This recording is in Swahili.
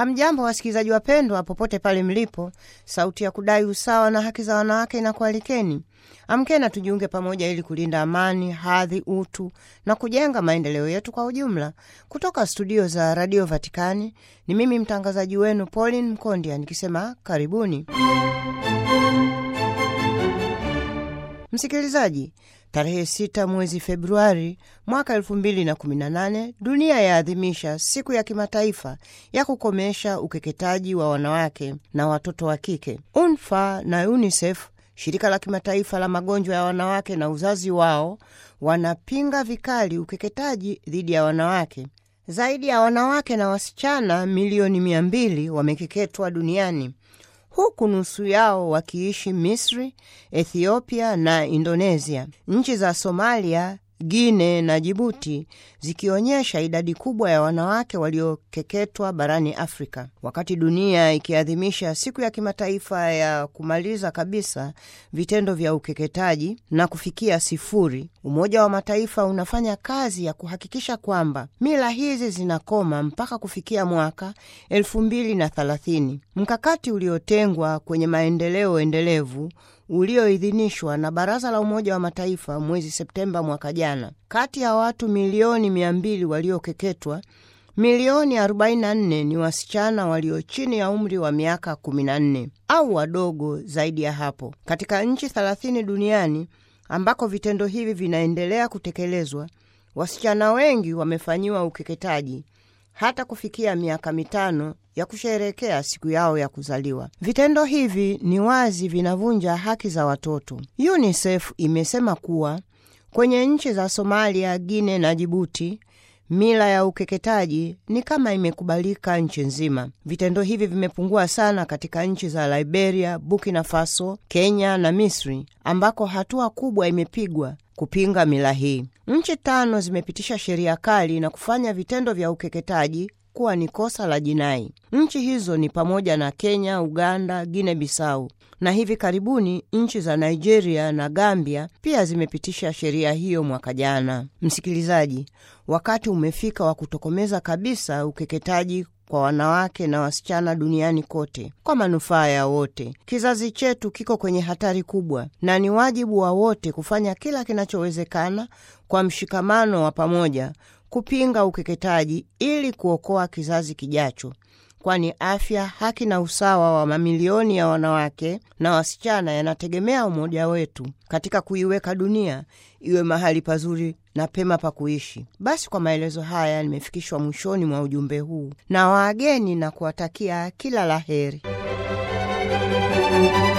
Hamjambo wasikilizaji wapendwa, popote pale mlipo. Sauti ya kudai usawa na haki za wanawake inakualikeni. Amkeni tujiunge pamoja ili kulinda amani, hadhi, utu na kujenga maendeleo yetu kwa ujumla. Kutoka studio za Radio Vatikani ni mimi mtangazaji wenu Pauline Mkondia nikisema karibuni. Msikilizaji, tarehe sita mwezi Februari mwaka elfu mbili na kumi na nane dunia yaadhimisha siku ya kimataifa ya kukomesha ukeketaji wa wanawake na watoto wa kike. UNFA na UNICEF, shirika la kimataifa la magonjwa ya wanawake na uzazi wao, wanapinga vikali ukeketaji dhidi ya wanawake. Zaidi ya wanawake na wasichana milioni mia mbili wamekeketwa duniani huku nusu yao wakiishi Misri, Ethiopia na Indonesia. Nchi za Somalia, Guine na Jibuti zikionyesha idadi kubwa ya wanawake waliokeketwa barani Afrika. Wakati dunia ikiadhimisha siku ya kimataifa ya kumaliza kabisa vitendo vya ukeketaji na kufikia sifuri, Umoja wa Mataifa unafanya kazi ya kuhakikisha kwamba mila hizi zinakoma mpaka kufikia mwaka elfu mbili na thelathini. Mkakati uliotengwa kwenye maendeleo endelevu ulioidhinishwa na Baraza la Umoja wa Mataifa mwezi Septemba mwaka jana. Kati ya watu milioni mia mbili waliokeketwa, milioni 44 ni wasichana walio chini ya umri wa miaka 14 au wadogo zaidi ya hapo. Katika nchi 30 duniani ambako vitendo hivi vinaendelea kutekelezwa, wasichana wengi wamefanyiwa ukeketaji hata kufikia miaka mitano ya kusherehekea siku yao ya kuzaliwa. Vitendo hivi ni wazi vinavunja haki za watoto. UNICEF imesema kuwa kwenye nchi za Somalia, Guine na Jibuti mila ya ukeketaji ni kama imekubalika nchi nzima. Vitendo hivi vimepungua sana katika nchi za Liberia, Burkina Faso, Kenya na Misri ambako hatua kubwa imepigwa kupinga mila hii. Nchi tano zimepitisha sheria kali na kufanya vitendo vya ukeketaji kuwa ni kosa la jinai. Nchi hizo ni pamoja na Kenya, Uganda, Guinea Bissau na hivi karibuni nchi za Nigeria na Gambia pia zimepitisha sheria hiyo mwaka jana. Msikilizaji, wakati umefika wa kutokomeza kabisa ukeketaji kwa wanawake na wasichana duniani kote kwa manufaa ya wote. Kizazi chetu kiko kwenye hatari kubwa, na ni wajibu wa wote kufanya kila kinachowezekana kwa mshikamano wa pamoja kupinga ukeketaji ili kuokoa kizazi kijacho, kwani afya, haki na usawa wa mamilioni ya wanawake na wasichana yanategemea umoja wetu katika kuiweka dunia iwe mahali pazuri na pema pa kuishi. Basi kwa maelezo haya nimefikishwa mwishoni mwa ujumbe huu na waageni na kuwatakia kila la heri.